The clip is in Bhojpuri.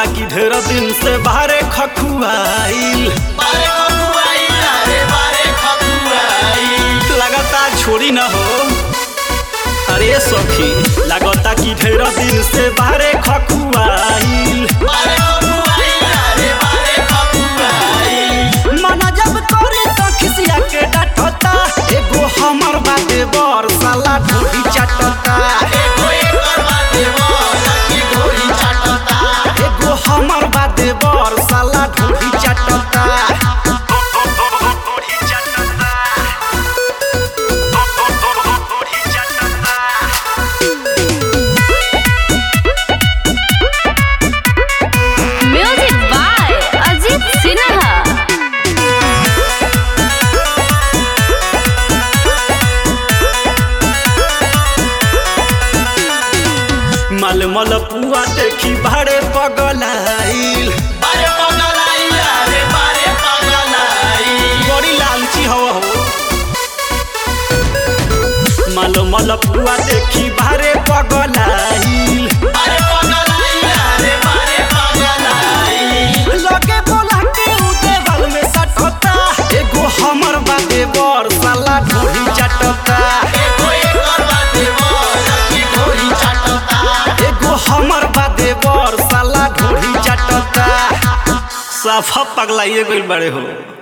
लागता कि ढेर दिन से बाहरे खखुआइल बारे खकुआई रे बारे खकुआई लगता छोड़ी न हो अरे सखी लगता कि ढेर दिन से बाहरे खखुआइल बारे खकुआई रे बारे खकुआई मना जब करे तो खिसिया के डांटता एगो हमर बाते बर साला ढोली चाटता एगो एकर बाते बोल की गोरी चाटता एगो हमर बाते बर साला ढोली चाटता म्यूजिक बाय अजीत सिन्हा मल मल पुआ देखी भाड़े पगलाइल बारे पगलाई रे बारे पगलाई बड़ी लालची हो हो मल मल पुआ देखी भाड़े पगलाइल बारे पगलाई रे बारे पगलाई लगे बोला के उदे बल में सटता एगो हमर बाते बर साला ढोली चाटता एगो एकर बाते बोल की गोरी चाटता एगो हमर बाते बर साला ढोली चाटता साफा पगलाइए गइल बड़े हो